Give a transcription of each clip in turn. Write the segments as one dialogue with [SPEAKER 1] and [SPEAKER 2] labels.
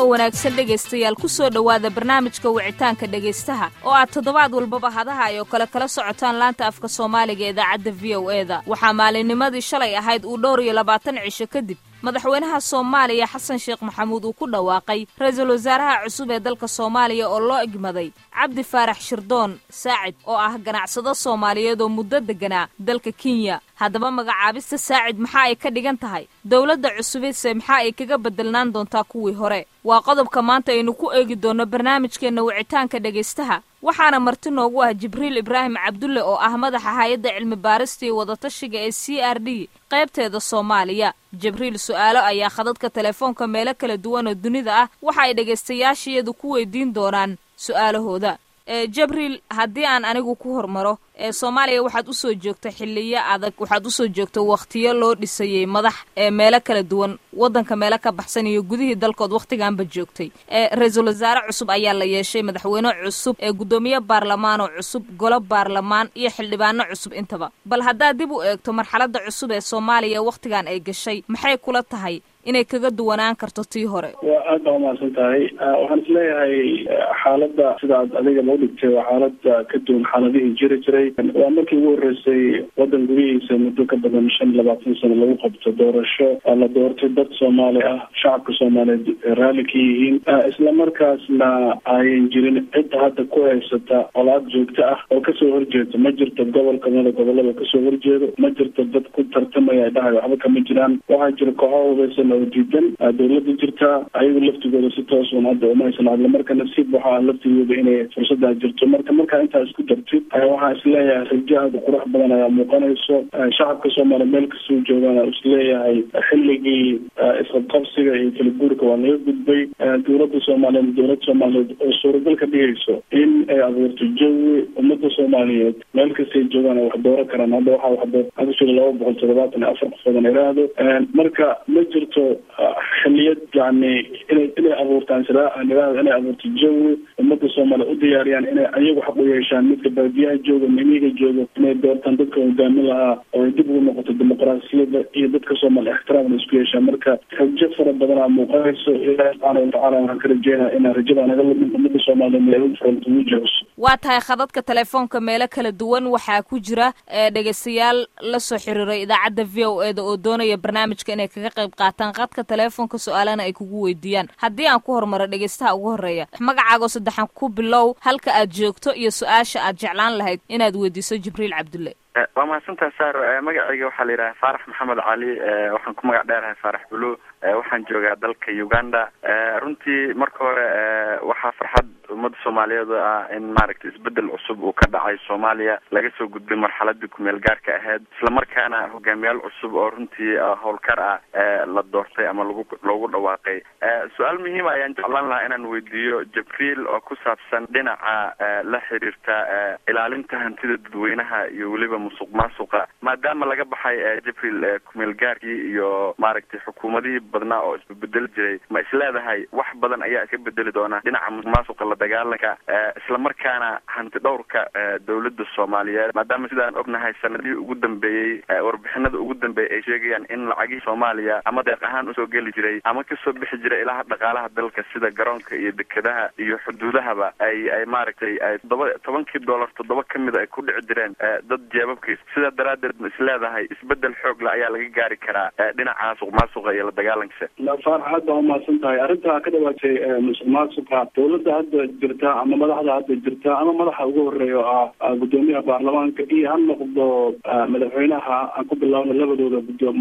[SPEAKER 1] oo wanaagsan dhegaystayaal ku soo dhowaada barnaamijka wicitaanka dhegaystaha oo aad toddobaad walbaba hadaha ay oo kale kala socotaan laanta afka soomaaliga idaacadda v o e da waxaa maalinnimadii shalay ahayd uu dhowr iyo labaatan cisho kadib madaxweynaha soomaaliya xasan sheekh maxamuud uu ku dhawaaqay ra-iisul wasaaraha cusub ee dalka soomaaliya oo loo egmaday cabdi faarax shirdoon saacid oo ah ganacsado soomaaliyeed oo muddo degganaa dalka kenya haddaba magacaabista saacid maxaa ay ka dhigan tahay dowladda cusubise maxaa ay kaga bedelnaan doontaa kuwii hore waa qodobka maanta aynu ku eegi doonno barnaamijkeenna wicitaanka dhegaystaha waxaana marti noogu ah jibriil ibraahim cabdulle oo ah madaxa hay-adda cilmi baarista iyo wadatashiga ee c r d qaybteeda soomaaliya jibriil su-aalo ayaa khadadka telefoonka meelo kala duwan oo dunida ah waxa ay dhegaystayaashiyadu ku weydiin doonaan su-aalahooda jibriil haddii aan anigu ku hormaro ee soomaaliya waxaad usoo joogta xiliyo adag waxaad usoo joogta wakhtiyo loo dhisayey madax ee meelo kala duwan waddanka meelo ka baxsan iyo gudihii dalkood wakhtigaanba joogtay ee ra-iisul wasaare cusub ayaa la yeeshay madaxweyne cusub ee guddoomiye baarlamaanoo cusub golo baarlamaan iyo xildhibaano cusub intaba bal haddaad dib u eegto marxaladda cusub ee soomaaliya wakhtigan ay gashay maxay kula tahay inay kaga duwanaan karto tii hore
[SPEAKER 2] waa aad baa umahadsan tahay waxaan isleeyahay xaaladda sidaad adigaba udhigtay waa xaalada ka duwan xaaladihii jiri jiray waa markii ugu horeysay waddan gudihiisa muddo ka badan shan iyo labaatan sano lagu qabto doorasho la doortay dad soomaali ah shacabka soomaaliyeed raalli ka yihiin islamarkaasna ayan jirin cidda hadda ku haysata colaad joogto ah oo kasoo horjeedo ma jirto gobol kamida gobolada kasoo horjeedo ma jirto dad ku tartamaya dhahay waxba kama jiraan waxaa jira kooxo hubeysan oo diidan dowlada jirtaa ayagu laftigooda si toosun hadda uma haysan hadla marka nasiib waxaa laftigooda inay fursadaa jirto marka markaa intaa isku dartid waxaa isleeyahay rajo aada qurux badan ayaa muuqanayso shacabka soomaaliya meel kasoo joogaan isleeyahay xilligii isqabqabsiga iyo kala guurka waa laga gudbay dowladda soomaaliyeed dowladda soomaaliyeed oo suuragal ka dhigayso in ay abuurto jawi ummada soomaaliyeed meel kastay joogaan ay wax dooran karaan hadda waxaa waxdo hadda jira laba boqol toddobaatan iyo afar qofoodan iraahdo marka ma jirto xiliyad yani inay inay abuurtaan iraahdo inay abuurto jawi ummada soomaaliya u diyaariyaan inay ayagu xaq u yeeshaan midka baadiyaha jooga mimiga jooga inay doortaan dadka hogaamin lahaa oo ay dib ugu noqoto dimuqraasiyadda iyo dadka soomaaliya ixtiraamna isku yeeshaan marka rajo fara badanaa muuqanayso ilaahi subxaana watacala waxaan ka rajeynaya inaan rajada naga lumin ummada soomaaliya meelo furanta ugu jecus
[SPEAKER 1] waa tahay khadadka telefoonka meelo kala duwan waxaa ku jira dhegaystayaal la soo xiriiray idaacadda v o e da oo doonaya barnaamijka inay kaga qayb qaataan khadka telefoonka su-aalana ay kugu weydiiyaan haddii aan ku hormaro dhegaystaha ugu horreeya magacaago saddexan ku bilow halka aad joogto iyo su-aasha aad jeclaan lahayd inaad weydiiso jibriil cabdulle
[SPEAKER 3] waa mahadsantaha saar magacayga waxaa la yidhaha faarax maxamed cali waxaan ku magac dheerahay faarax bulu waxaan joogaa dalka uganda runtii marka hore waxaa farxad ummadda soomaaliyeed ah in maaragtay isbedel cusub uu ka dhacay soomaaliya laga soo gudbay marxaladii kumeel gaarka ahayd islamarkaana hogaamiyaal cusub oo runtii howlkar ah la doortay ama lagu loogu dhawaaqay su-aal muhiima ayaan jeclaan lahaa inaan weydiiyo jibriil oo ku saabsan dhinaca la xiriirta ilaalinta hantida dadweynaha iyo weliba musuq maasuqa maadaama laga baxay jibriil kumeel gaarkii iyo maaragtay xukuumadihii badnaa oo isbabedeli jiray ma isleedahay wax badan ayaa iska bedeli doona dhinaca musuq maasuqa la dagaalanka islamarkaana hanti dhowrka dowladda soomaaliyeed maadaama sidaan ognahay sanadihii ugu dambeeyey warbixinada ugu dambeeyay ay sheegayaan in lacagihii soomaaliya ama deeq ahaan usoo geli jiray ama kasoo bixi jiray ilaha dhaqaalaha dalka sida garoonka iyo dekedaha iyo xuduudahaba ay ay maaragtay ay toddoba tobankii dollar toddoba kamida ay ku dhici jireen dad jeebabkiis sidaa daraadeed ma isleedahay isbedel xoogle ayaa laga gaari karaa dhinaca musuq maasuqa iyo la dagaalankiisa
[SPEAKER 2] faarax aad baa umahadsan tahay arrintaa ka dhawaatay musuq maasuqa dowladda hadda jirta ama madaxda hadda jirta ama madaxa ugu horeeya oo ah guddoomiyaha baarlamaanka iyo ha noqdo madaxweynaha aan ku bilaabna labadooda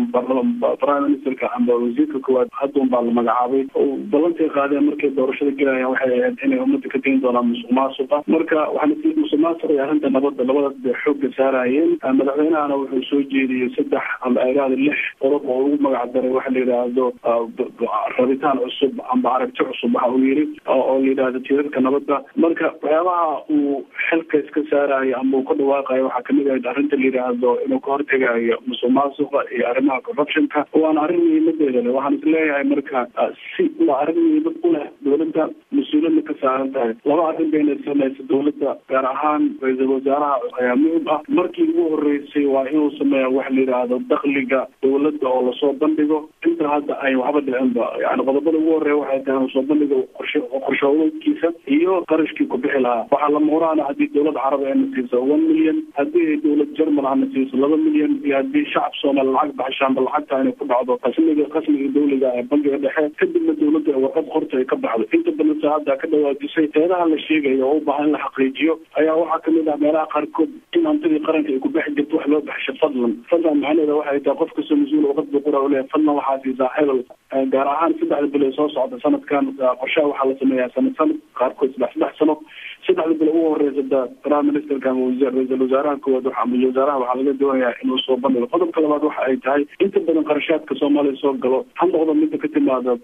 [SPEAKER 2] prime ministerka ama wasiirka koowaad hadduun baa la magacaabay oo ballantay qaadeen markay doorashada gelayaan waxay ahayd inay ummadda ka dayn doonaan musuq maasuqa marka waxaan musuq maasuqa iyo arrinta nabadda labadaas bay xoogga saarayeen madaxweynahana wuxuu soo jeediyey saddex ama iraada lix qodob oo ugu magac daray waxa la yidhaahdo rabitaan cusub amba aragti cusub waxa uu yidhi oo la yidhaahdo tiirarka nabadda marka waxyaabaha uu xilka iska saarayo ama uu ka dhawaaqayo waxaa kamid ahayd arrinta la yidhaahdo inuu ka hortegayo musuq maasuqa iyo arrimaha corruptionka waana arrin muhiimadeeda leh waxaan isleeyahay marka si waa arrin muhiimad u leh dowladda mas-uuliyadna ka saaran tahay laba arrin bayna samaysa dowladda gaar ahaan ra-iisul wasaaraha ayaa muhim ah markii ugu horeysay waa inuu sameeya wax la yidhaahdo dakliga dowladda oo lasoo bandhigo inta hadda ay waxba dhicinba yani qodobada ugu horeeya waxay tahay soo bandhiga qorshe qorshaoodkiisa iyo qarashkii ku bixi lahaa waxaa la muuraana haddii dowlad carab ayna siiso one million haddii dowlad jermal ahna siiso laba milyan iyo haddii shacab soomaali lacag baxshaanba lacagta inay ku dhacdo qasmiga qasmiga dowliga ee bangiga dhexe kadibna dowladda ee warqad qorta ay ka baxdo inta badan saacadda ka dhawaajisay eedaha la sheegayo oo u baahan in la xaqiijiyo ayaa waxaa kamid ah meelaha qaarkood in hantidii qaranka ay ku bixi jirto wax loo baxsho fadlan fadlan macnaheeda waxay tahay qof kastoo mas-uul warqad buu qura uleeyahay fadlan waxaa siisaa hebel gaar ahaan saddexda bilo ee soo socda sanadkan qorshaha waxaa la sameeyaa sanad sanad qaarkood saddex saddex sano saddexda bilo ugu horeysa da prime ministerka ama ra-iisul wasaaraha koowaad ama wasaaraha waxaa laga doonayaa inuu soo bandhigo qodobka labaad waxa ay tahay inta badan qarashaadka soomaaliya soo galo ha noqdo mida ka timaada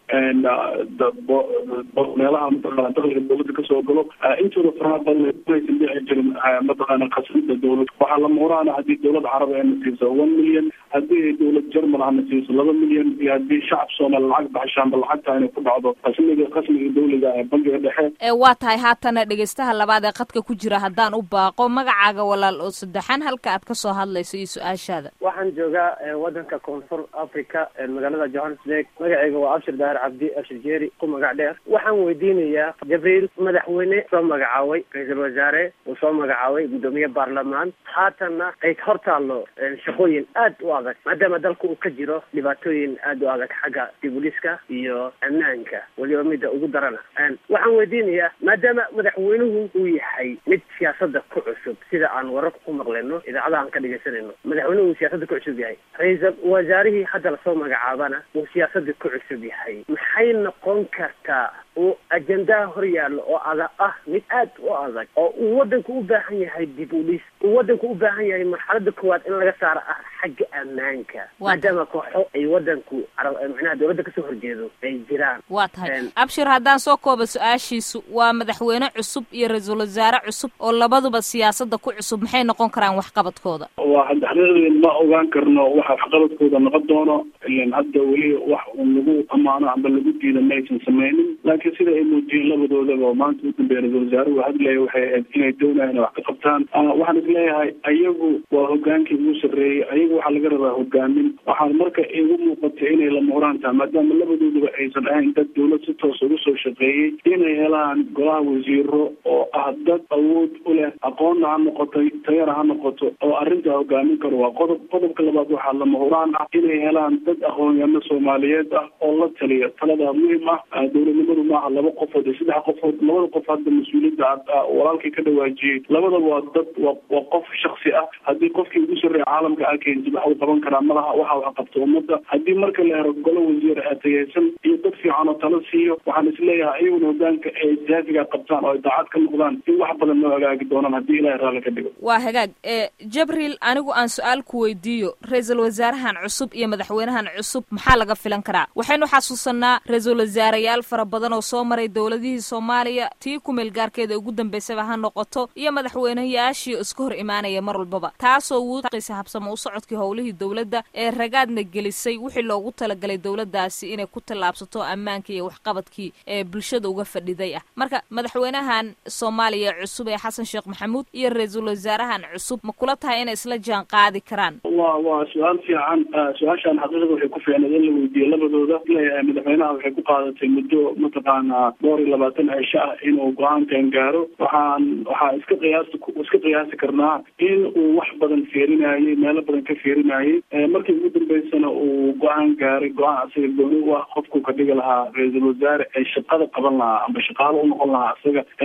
[SPEAKER 2] meelaha mataqaana dakliga dowladda kasoo galo intooda faraha badan aysan dhici jirin mataqaana khasnada dowlad waxaa la muuraana haddii dowlad carab ayna siiso one million haddii dowlad jermal ahna siiso laba milyan iyo haddii shacab soomaali lacag baxshaanba lacagta inay ku dhacdo qasmiga qasmiga dowliga ee bangiga dhexe
[SPEAKER 1] waa tahay haatana dhegeystaha labaad ee qadka ku jira haddaan u baaqo magacaaga walaal oo saddexan halka aad kasoo hadlayso iyo su-aashaada
[SPEAKER 4] waxaan joogaa wadanka koonfur africa magaalada johannesburg magacayga waa abshir daahir cabdi abshir jeeri ku magac dheer waxaan weydiinayaa jabriil madaxweyne soo magacaabay ra-iisul wasaare uu soo magacaabay guddoomiye baarlamaan haatanna ay hor taallo shaqooyin aad u adag maadaama dalka uu ka jiro dhibaatooyin aad u adag xagga dibuliska iyo ammaanka weliba midda ugu darana waxaan weydiinayaa maadaama madaxweynuhu uu yahay mid siyaasada ku cusub sida aan wararka ku maqleno idaacadaha aan ka dhegaysanayno madaxweynuhu uu siyaasada ku cusub yahay ra-iisul wasaarihii hadda lasoo magacaabana uu siyaasada ku cusub yahay maxay noqon kartaa uu ajendaha hor yaallo oo ada ah mid aad u adag oo uu wadanku u baahan yahay dib u dhis uu wadanku u baahan yahay marxalada koowaad in laga saaro ah xagga ammaanka maadaama kooxo ay wadanku macnaha dowladda kasoo horjeedo ay jiraan
[SPEAKER 1] waa tahay abshir haddaan soo kooba su-aashiisu waa madaxweyne cusub iyo ra-iisul wasaare cusub oo labaduba siyaasada ku cusub maxay noqon karaan waxqabadkooda
[SPEAKER 2] waa xaqiiqdii ma ogaan karno waxa waxqabadkooda noqon doono ilan hadda weli wax un lagu amaano amba lagu diida maysan sameynin laakiin sida ay muujiyeen labadoodaba maanta u dambeeya ra-isul wasaare uu hadlaya waxay ahayd inay doonayaan inay wax ka qabtaan waxaan isleeyahay ayagu waa hogaankii ugu sarreeyey ayagu waxaa laga rabaa hogaamin waxaan marka igu muuqatay inay la muuraan tahay maadaama labadoodaba aysan ahayn dad dowlad si toos ugu soo shaqeeyey inay helaan golaha wasiiro oo ah dad awood u leh aqoonna ha noqoto tayana ha noqoto oo arrintaa hogaamin karo waa qodob qodobka labaad waxaa la muhuraan ah inay helaan dad aqoonyahano soomaaliyeed ah oo la taliya talada muhim ah dowladnimadu maaha laba qofood iyo saddex qofood labada qof hadda mas-uuliyadda walaalkii ka dhawaajiyey labadaba waa dad wa waa qof shaksi ah haddii qofkii ugu sarreeya caalamka a keentid wax uu qaban karaa malaha waxa wax qabto ummadda haddii marka la helo golo wasiir atayeysan iyo dad fiican oo tala siiyo waxaan isleeyahay iyaguna hogaanka ay siyaafiga qabtaan oo ay daacad ka noqdaan in wax badan noo hagaagi doonaan haddii ilahay raalli ka dhigo
[SPEAKER 1] waa hagaag jabriil anigu aan su-aal ku weydiiyo ra-iisul wasaarahan cusub iyo madaxweynahan cusub maxaa laga filan karaa waxaynu xasuusanaa ra-iisul wasaareyaal fara badan oo soo maray dowladihii soomaaliya tii kumeel gaarkeeda ugu dambeysaba ha noqoto iyo madaxweyneyaashii iska hor imaanaya mar walbaba taasoo wuuqisa habsamo u socodkii howlihii dowladda ee ragaadna gelisay wixii loogu talagalay dowladdaasi inay ku tallaabsato ammaankii iyo waxqabadkii ee bulshada uga fadhiday ah marka madaxweynahan soomaaliya cusub ee xasan sheekh maxamuud iyo ra-iisul wasaarahan cusub ma kula tahay inay isla jaan qaadi karaan
[SPEAKER 2] wa waa su-aal fiican su-aashaan xaqiiqada waxay ku fiicnayd in la weydiiyo labadooda leeyahay madaxweynaha waxay ku qaadatay muddo mataqaanaa dhowr iyo labaatan cisho ah inuu go-aankan gaaro waxaan waxaa iska qiyaasta iska qiyaasi karnaa in uu wax badan fiirinayay meelo badan ka fiirinayay markii ugu dambeysana uu go-aan gaaray go-aan asaga gooni u ah qofku ka dhigi lahaa ra-iisul wasaare ee shaqada qaban lahaa amba shaqaalo u noqon lahaa isaga ee la shaqeyn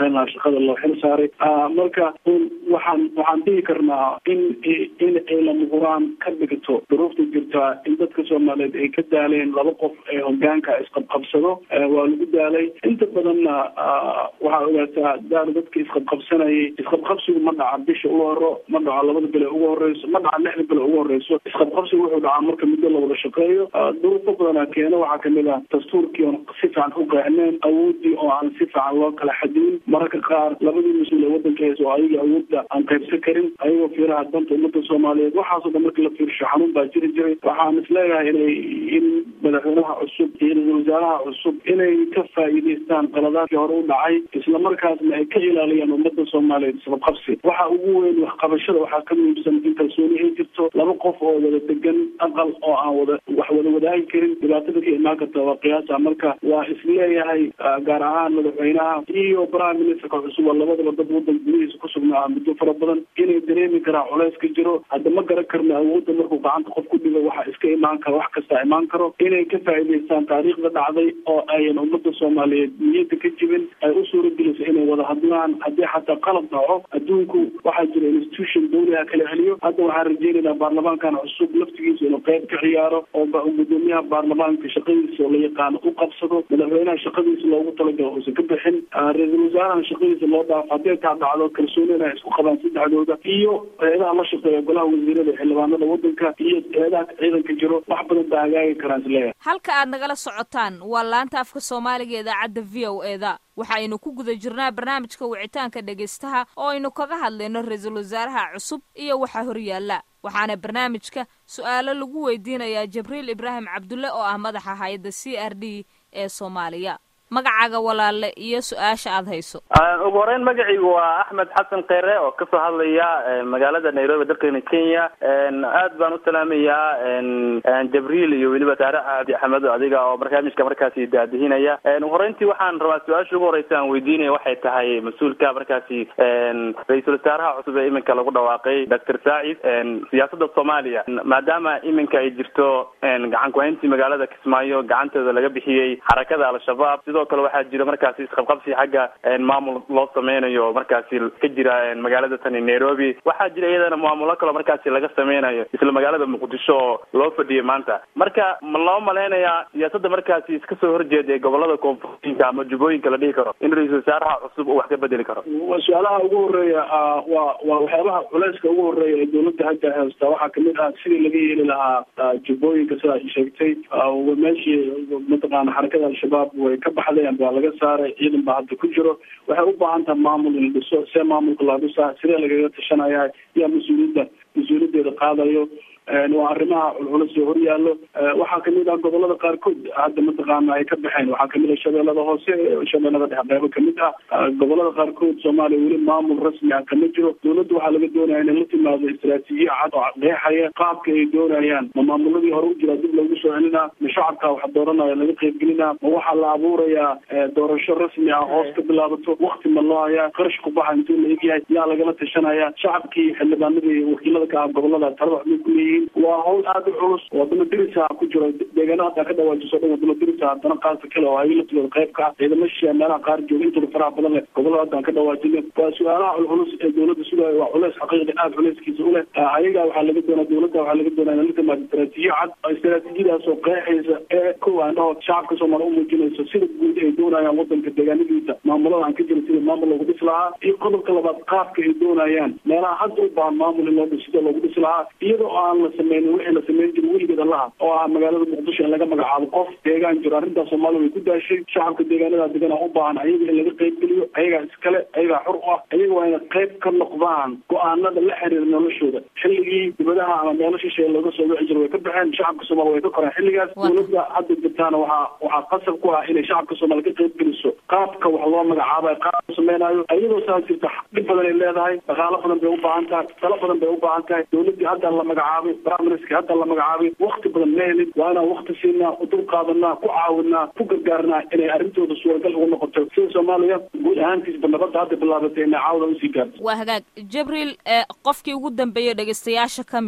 [SPEAKER 2] shaqeyn lahaa shaqada loo xil saaray marka waxaan waxaan dhihi karnaa in in ay lamuguraan ka dhigto duruufta jirtaa in dadka soomaaliyeed ay ka daaleen laba qof ee hogaanka isqabqabsado waa lagu daalay inta badanna waxaa ogaataa daal dadka isqabqabsanayay isqabqabsigu ma dhaca bisha ugu horo ma dhaco labada bile ugu horeyso ma dhaca lixda bile ugu horeyso isqabqabsigu wuxuu dhacaa marka muddo la wada shaqeeyo duruufo badana keena waxaa kamid ah dastuurkii oon si fiican u qeexneen awoodii oo aan si fiican loo kala xadin mararka qaar labadii mas-uul ee wadanka hees oo ayaga awoodda aan qaybsan karin ayagoo fiiraha danta ummadda soomaaliyeed waxaasoo dhan markii la fiirsho xanuun baa jiri jiray waxaan isleeyahay inay in madaxweynaha cusub iyo ra-isul wasaaraha cusub inay ka faa'iidaystaan qaladaadkii hore u dhacay islamarkaasna ay ka ilaaliyaan ummadda soomaaliyeed isqabqabsi waxa ugu weyn waxqabashada waxaa ka muhiimsan in kalsooni ay jirto laba qof oo wada degan aqal oo aan wada wax wada wadaagi karin dhibaatada ka imaan karta waa qiyaasa marka waa isleeyahay gaar ahaan madaxweynaha iyo prime ministerka cusub oo labadaba dad wadanka gudihiisa ku sugnaa muddo fara badan inay dareemi karaa culays ka jiro hadda ma garan karno awoodda markuu gacanta qof ku dhigo waxa iska imaan karo wax kasta imaan karo inay ka faa'iidaystaan taariikhda dhacday oo ayan ummadda soomaaliyeed niyadda ka jibin ay u suura geliso inay wada hadlaan haddii xataa qalab dhaco adduunku waxaa jira institution dawliha kala celiyo hadda waxaan rajeynaynaa baarlamaankan cusub laftigiisa inuu qayb ka ciyaaro oo gudoomiyaha baarlamaanka shaqadiisa oo la yaqaano u qabsado madaxweynaha shaqadiisa loogu talagalo uusan ka bixin ra-iisul wasaaraha shaqadiisa loo dhaafo haddii taa dhacdo kalsoonina ay isku qabaan saddexdooda iyo eedaha la shaqeeya golaha wasiirada xildhibaanada wadanka iyo eedaha ciidanka jiro wax badan baa hagaagi karaan isleeyahay
[SPEAKER 1] halka aad nagala socotaan waa laanta afka soomaaliga idaacadda v o eda waxaynu ku guda jirnaa barnaamijka wicitaanka dhegaystaha oo aynu kaga hadlayno ra-iisul wasaaraha cusub iyo waxa horyaalla waxaana barnaamijka su-aalo lagu weydiinayaa jibriil ibraahim cabdulle oo ah madaxa hay-adda c r d ee soomaaliya magacaaga walaale iyo su-aasha aada hayso
[SPEAKER 5] ugu horeyn magacaygu waa axmed xasan kheyre oo kasoo hadlaya magaalada nairobi dalkani kenya aad baan u salaamayaa jabriil iyo weliba taare cabdi axmed adiga oo barnaamijka markaasi daadihinaya ugu horeyntii waxaan rabaa su-aasha ugu horeysa aan weydiinaya waxay tahay mas-uulka markaasi ra-iisul wasaaraha cusub ee iminka lagu dhawaaqay doctor saacid siyaasada soomaaliya maadaama iminka ay jirto gacan ku-hayntii magaalada kismaayo gacanteeda laga bixiyey xarakada al-shabaab sidoo kale waxaa jira markaasi isqabqabsi xagga maamul loo sameynayo markaasi ka jira magaalada tani nairobi waxaa jira iyadana maamulo kaloo markaasi laga sameynayo isla magaalada muqdisho oo loo fadhiyay maanta marka ma loo malaynayaa siyaasada markaasi iska soo horjeeda ee gobolada koonfurooyinka ama jubbooyinka la dhihi karo in ra-iisul wasaaraha cusub uu wax ka bedeli karo
[SPEAKER 2] su-aalaha ugu horeeya waa waa waxyaabaha culeyska ugu horeeya ee dawladda hadda haysta waxaa kamid ah sidii laga yeeli lahaa jubbooyinka sidaa sheegtay meeshii mataqaana xarakada al-shabaab way ka baxdeen baa laga saaray ciidan baa hadda ku jiro waxay u baahan tahay maamul in la dhiso see maamulka loo dhisaa sidee lagaga tashanaya yaa mas-uuliyadda mas-uuliyaddeeda qaadayo waa arrimaha culculus oo horyaallo waxaa kamid ah gobolada qaarkood hadda mataqaana ay ka baxeen waxaa kamid ah shabeellada hoose shabeellada dhexe qeybo kamid ah gobolada qaarkood soomaaliya weli maamul rasmi ah kama jiro dawladda waxaa laga doonaya inay la timaado istaraatiijiya cad oo qeexaya qaabka ay doonayaan ma maamuladii hore u jiraa dib loogu soo celinaa ma shacabka wax dooranaya laga qeybgelinaa ma waxaa la abuurayaa doorasho rasmi ah hoos ka bilaabato wakti ma loo hayaa qarash ku baxa intuu la egyahay yaa lagala tashanaya shacabkii xildhibaanadii wakiilada ka ah gobolada talada waxbay ku leeyihiin waa hawl aada u culus wadamo dirisa ku jiro deegaana haddaa ka dhawaajiso dhan wadamo dirisa haddana qaarka kale oo ay laftooda qayb ka ah ciidamo shisheeya meelaha qaar jooga intooda faraha badan leh gobolada haddaan ka dhawaajina waa su-aalaha culculus ee dawladda sugaayo waa culeys xaqiiqi aada culeyskiisa u leh ayaga waxaa laga doonaa dawladda waxaa laga doonaa inay la timaado istaraatiijiyo cad istaraatiijiyadaas oo qeexaysa ee kow aan dhaho shacabka soomaaliya u muujinayso sida guud ay doonayaan wadanka deegaanadiisa maamulada aan ka jirin sidii maamul loogu dhis lahaa iyo qodobka labaad qaabka ay doonayaan meelaha hadda u baahan maamul in loo dhis sida loogu dhis lahaa iyadoo aan la sameynin wixii la sameyn jiro weligeed allaha oo ah magaalada muqdisho in laga magacaabo qof deegaan jiro arrintaas soomaaliya way ku daashay shacabka deegaanada degan u baahan ayaga in laga qeybgeliyo ayagaa iskale ayagaa xur u ah ayaga waa inay qayb ka noqdaan go-aanada la xiriira noloshooda xilligii dibadaha ama meelo shisheeye looga soo wici jiro way ka baxeen shacabka soomaaliya way ka koreen xilligaas dawladda hadda jirtaana waxaa waxaa qasab ku ah inay shacabka soomaaliya ka qeybgeliso qaabka wax loo magacaabayo qaabka sameynaayo iyadoo saa jirta dhib badan ay leedahay dhaqaalo badan bay u baahan tahay talo badan bay u baahan tahay dawladdii hadda la magacaabay briministerki hadda la magacaabay wakti badan ma helin waa inaan wakti siinaa u dul qaadanaa ku caawinaa ku gargaarnaa inay arrintooda suuragal ugu noqoto sida soomaaliya guud ahaantiisba nabadda hadda bilaabatay inay caawda usii gaarto
[SPEAKER 1] waa hagaag jibriil qofkii ugu dambeeyey dhegaystayaasha ka mida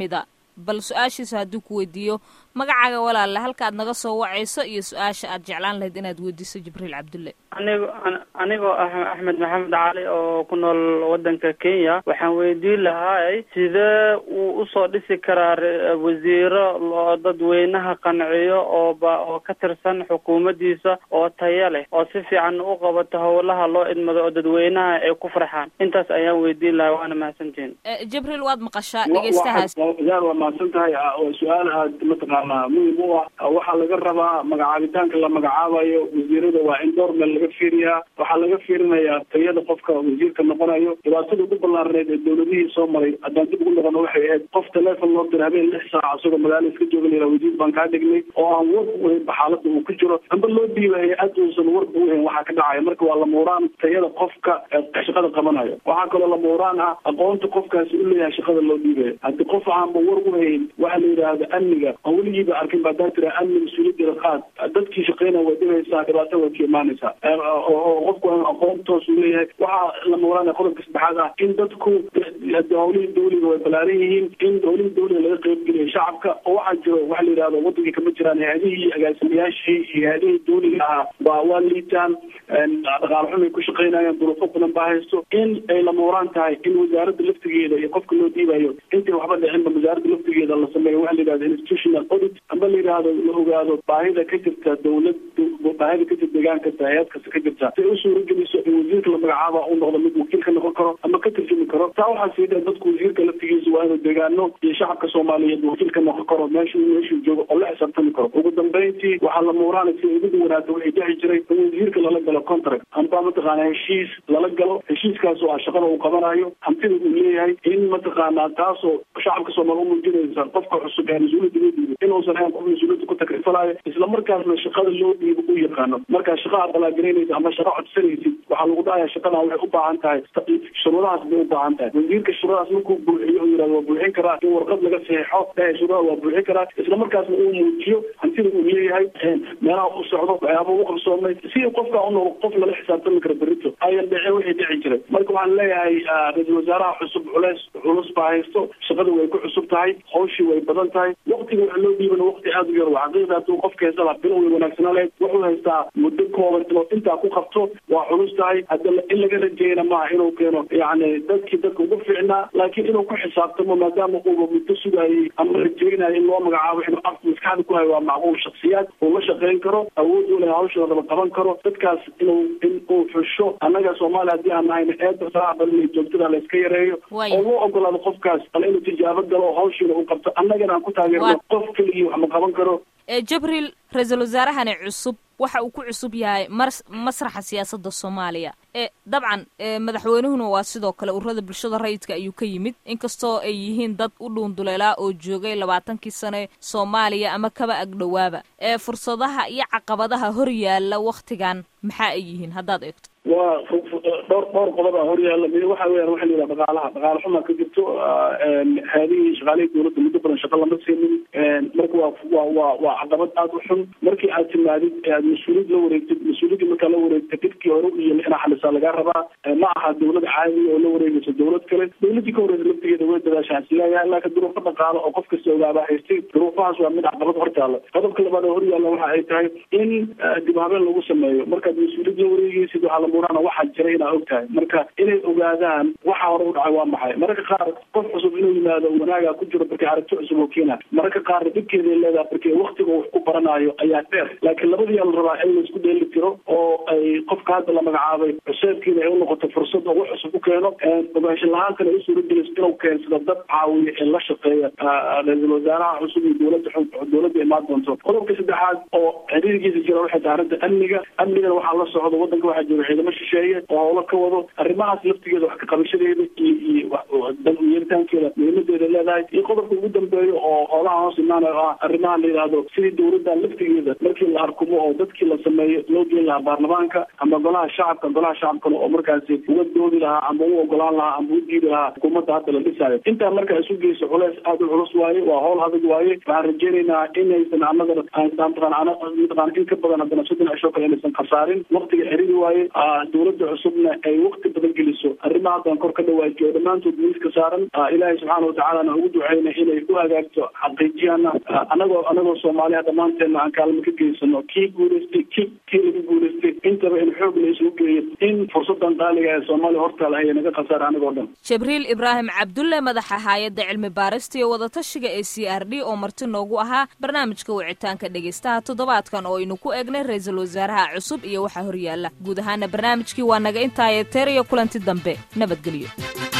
[SPEAKER 1] bal su-aashiisa hadduu ku weydiiyo magacaaga walaale halkaad naga soo wacayso iyo su-aasha aad jeclaan lahayd inaad weydiiso jibriil cabdulle
[SPEAKER 6] anigo anigoo ah axmed maxamed cali oo ku nool wadanka kenya waxaan weydiin lahaay sidee uu usoo dhisi karaa wasiiro oo dadweynaha qanciyo oo ba oo ka tirsan xukuumaddiisa oo taya leh oo si fiican u qabato howlaha loo idmado oo dadweynaha ay ku farxaan intaas ayaan weydiin lahaa waana mahadsantihin
[SPEAKER 1] jibriil waad maqashaa dhegeystahaas
[SPEAKER 2] yaar waa mahadsan tahay waa su-aal aad mataqaanaa muhim u ah waxaa laga rabaa magacaabitaanka la magacaabayo wasiirada waa in door meel laga fiiriyaa waxaa laga fiirinayaa tayada qofka wasiirka noqonayo dhibaatada ugu ballaaraneed ee dowladihii soo maray haddaan dib ugu noqono waxay ahayd qof teleefon loo dira habeen lix saac isagoo magaala iska jooga la yidhaha wasiir baan kaa dhignay oo aan warba uhaynba xaalada uu ku jiro amba loo dhiiba hay-ad uusan warba uhayn waxaa ka dhacaya marka waa lamuuraan tayada qofka shaqada qabanayo waxaa kaloo lamuuraan ah aqoonta qofkaasi u leeyahay shaqada loo dhiibayo haddii qof aanba war uhayn waxa la yidhaahda amniga oo weligiiba arkin ba hadaa tira amni mas-uuliyadda qaad dadkii shaqeynaya way dhibaysaa dhibaato way ka imaanaysaa oo qofku aqoon toos u leeyahay waxaa lamuuraan qodobka saddexaad ah in dadku howlihii dawliga way balaaran yihiin in howlihii dawliga laga qeybgeliyo shacabka oo waxaa jiro waxa la yidhahdo wadankii kama jiraan hay-adihii iyo agaasimayaashii iyo hay-adihii dawliga ahaa waa waa liitaan dhaqaale xumay ku shaqeynayaan duruufo badan baa haysto in ay lamuuraan tahay in wasaaradda laftigeeda iyo qofka loo dhiibayo intay waxba dhicinba wasaaradda laftigeeda la sameeyo waxa la yidhahdo institutional audit amba la yidhaahdo la ogaado baahida ka jirta dawlad baahida ka jirta deegaan kasta hay-ad kasta ka jirta si ay u suurageliso in wasiirka la magacaaba uu noqdo mid wakiil ka noqon karo ama ka tarjumi karo taa waxaa sii dheer dadku wasiirka laftigiisa waa inuu deegaano iyo shacabka soomaaliyeed wakiil ka noqon karo meeshuu meeshuu joogo oo la xisaabtami karo ugu dambeyntii waxaa la muuraana si ugu duwanaata waxay dhici jiray in wasiirka lala galo contract amba mataqaana heshiis lala galo heshiiskaas oo ah shaqada uu qabanayo hantida uu leeyahay in mataqaanaa taasoo shacabka soomaali umuujinaysa qofka cusub ee mas-uuliyadda loo dhiibo inuusan ahayn qof mas-uuliyadda ku takrifalayo isla markaasna shaqada loo dhiibo u yaqaano markaa shaqa aad balaagelinaysa ama shaqa codsanaysid waxaa lagu dhahayaa shaqadan waxay u baahan tahay shuruudahaas bay u baahan tahay wasiirka shuruudahaas markuu buuxiyo oo yihahdo waa buuxin karaa in warqad laga saxeixo dhahay shuruudaha waa buuxin karaa isla markaasna uu muujiyo hantida uu leeyahay meelaha u socdo waxyaaba u qabsoomay si qofka u noqdo qof lala xisaabtami karo berito ayan dhece wixii dhici jiray marka waxaan leeyahay ra-iisul wasaaraha cusub culeys culus baa haysto shaqada way ku cusub tahay hawshii way badan tahay waktiga waxa loo dhiibana wakti aada u yar waa xaqiiqda hadduu qofka haysala bilo way wanaagsanaa lahayd wuxuu haystaa muddo kooban inuu intaa ku qabto waa culus tahay hadda in laga rajeyna maaha inuu keeno yacni dadkii dadka ugu fiicnaa laakiin inuu ku xisaabtamo maadaama uuba muddo sugayay ama rajeynayo in loo magacaabo inuu af maskaxda ku hayo waa macquul shaksiyaad uu la shaqeyn karo awood u leh hawshoodaba qaban karo dadkaas inuu in uu xusho annaga soomaaliya haddii aan nahayna eedda faraha badan iyo joogtada la iska yareeyo oo loo ogolaado qofkaas bal inuu tijaabo galo oo hawshiina uu qabto annagana aan ku taageerno qof keligii wax ma qaban karo
[SPEAKER 1] jibriil ra-iisul wasaarahani cusub waxa uu ku cusub yahay masraxa siyaasadda soomaaliya e dabcan madaxweynuhuna waa sidoo kale ururada bulshada rayidka ayuu ka yimid inkastoo ay yihiin dad u dhuunduleelaa oo joogay labaatankii sane soomaaliya ama kaba agdhowaaba ee fursadaha iyo caqabadaha hor yaalla wakhtigan maxaa ay yihiin haddaad eegto
[SPEAKER 2] waa dhowr dhowr qodob a horyaalla mid waxa weyan waxa la yidhaha dhaqaalaha dhaqaale xumaa ka jirto haadihii shaqaalihii dowladda muddo badan shaqa lama siinin marka waa waa waa waa caqabad aada u xun markii aad timaadid ee aad mas-uuliyad la wareegtid mas-uuliyadda markaa la wareegta dhibkii hore u yimi inaa xalisaa lagaa rabaa ma aha dowlad caadi oo la wareegayso dowlad kale dowladdii ka horeysa laftigeeda way dadaashaan isleeyahay laakiin duruufo dhaqaale oo qof kasta ogaaba haystay duruufahaas waa mid caqabad hortaalla qodobka labaad oo horyaalla waxa ay tahay in dib habeen lagu sameeyo markaad mas-uuliyad la wareegaysid waxaa lamurana waxaa jira inaa og tahay marka inay ogaadaan waxa hore u dhacay waa maxay mararka qaar qof cusub inuu yimaado wanaagaa ku jiro markay aragti cusub oo keena mararka qaarna dhibkeeday leedahay markay waktiga wax ku baranayo ayaa dheer laakiin labadiyaa la rabaa in laisku dheeli tiro oo ay qofka hadda la magacaabay cuseebkiina ay u noqoto fursad oo wax cusub u keeno ogaansho la-aantana ay u suurageliso inuu keensado dad caawiya ee la shaqeeya ra-iisul wasaaraha cusub iyo dowladda dowladda imaan doonto qodobka saddexaad oo xiriirkiisa jira waxay tahay arrinta amniga amnigana waxaa la socdo wadanka waxaa jooga ciidamo shisheeye oo howlo ka wado arrimahaas laftigeeda wax ka qabashadeeda iyo iyo yeeritaankeeda muhiimadeeda leedahay iyo qodobka ugu dambeeyo oo howlaha hoos imaanayo ah arrimaha la yidhaahdo sidii dowladda laftigeeda markii la arkumo oo dadkii la sameeyo loo geyn lahaa baarlamaanka ama golaha shacabka golaha shacabkana oo markaasi uga doodi lahaa ama u ogolaan lahaa ama u diidi lahaa xukuumadda hadda la dhisaayo intaa marka isu geyso culeys aada u culus waaye waa howl adag waaye waxaan rajeynaynaa inaysan anagana mataqaan in ka badan haddana soddon cisho kale inaysan khasaarin waktiga xiriiri waaye dowladda cusubna soomaaliyana ay waqti badan geliso arrimaha haddaan kor ka dhawaajiyo oo dhammaantood miiska saaran ilaahay subxaana watacaalana ugu duceyna inay u hagaagto xaqiijiyana anagoo anagoo soomaaliya dhammaanteedna aan kaalmo ka geysano kii guulaystay ki kii laga guulaystay intaba in xoog la isugu geeyo in fursadan qaaliga ee soomaaliya hortaal haya naga khasaara anagoo dhan
[SPEAKER 1] jibriil ibraahim cabdulle madaxa haayadda cilmi baarista iyo wadatashiga ee c r d oo marti noogu ahaa barnaamijka wicitaanka dhegaystaha toddobaadkan oo aynu ku eegnay ra-iisul wasaaraha cusub iyo waxa horyaala guud ahaana barnaamijkii waa naga intaaye teer iyo kulanti dambe nabadgelyo